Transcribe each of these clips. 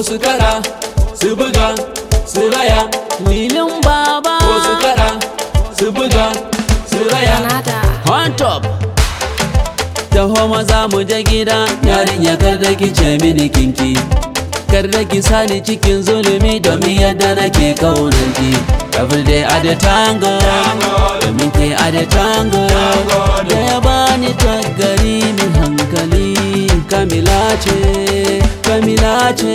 ko su kada su buga su raya Lilin baba ko su kada su buga su raya Nada. On top Taho maza mu je gida Yarinya kar da ki ce mini kinki Kar da ki sani cikin zulumi Domin yadda nake kaunar ki Every day at the tango Domin ke at the tango Da ya bani tagari mai hankali Kamila ce Kamila ce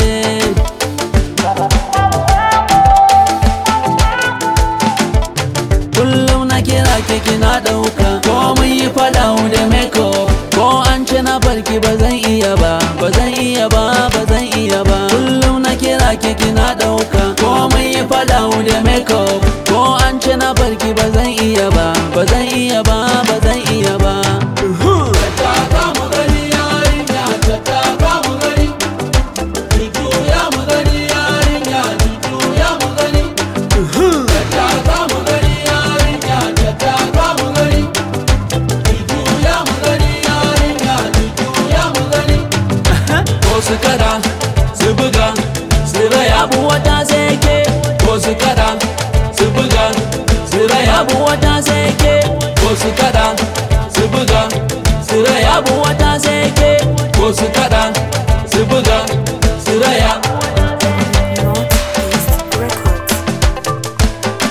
kullum na kira ki kina dauka ko mun yi fada da makeup ko an ce na barki ba zan iya ba ba zan iya ba ba zan iya ba kullum na kira ki kina dauka ko mun yi fada da makeup ko an ce na barki ba zan iya ba ba zan iya ba ba zan iya ba Taka mu gani yarinya taka mu gani Jujuya mu gani yarinya jujuya mu gani Taka mu gani yarinya taka mu gani Jujuya mu gani yarinya jujuya mu gani Ko su kada su buga su raya abu wata sai ke ko su kada su buga su raya abu wata sai ke ko su kada su buga su raya abu wata sai ke ko su kada su buga su raya Northeast Records.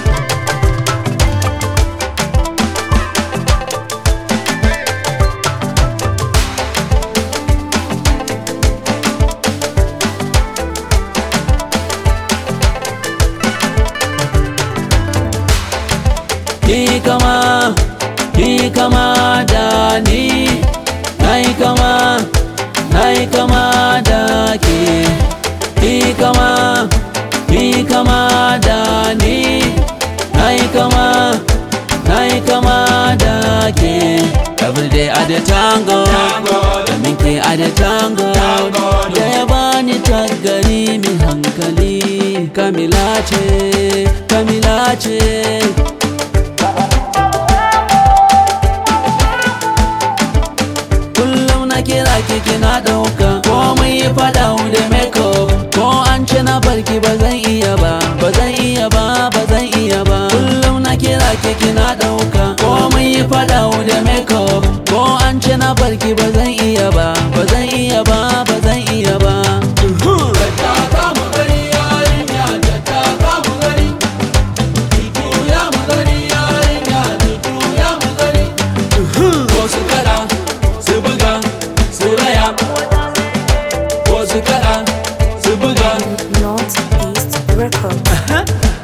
Ki kama, ki kama da ni Nai kama, nai kama da ki Ki kama, ki kama da ni Nai kama, nai kama da ki Every day at the tango Domin ke at the tango Da ya bani tagari mai hankali Kamila ce, Kamila ce kullum na kira ki kina dauka ko mun yi fada da makeup ko an ce na barki ba zan iya ba ba zan iya ba ba zan iya ba kullum na kira ki kina dauka ko mun yi fada da makeup ko an ce na barki ba zan iya ba ba zan iya ba ba zan iya ba Taka mu gani yarinya taka mu gani Jujuya mu gani yarinya jujuya mu gani Ko su kada su buga su raya Ko su kada su buga Northeast Records.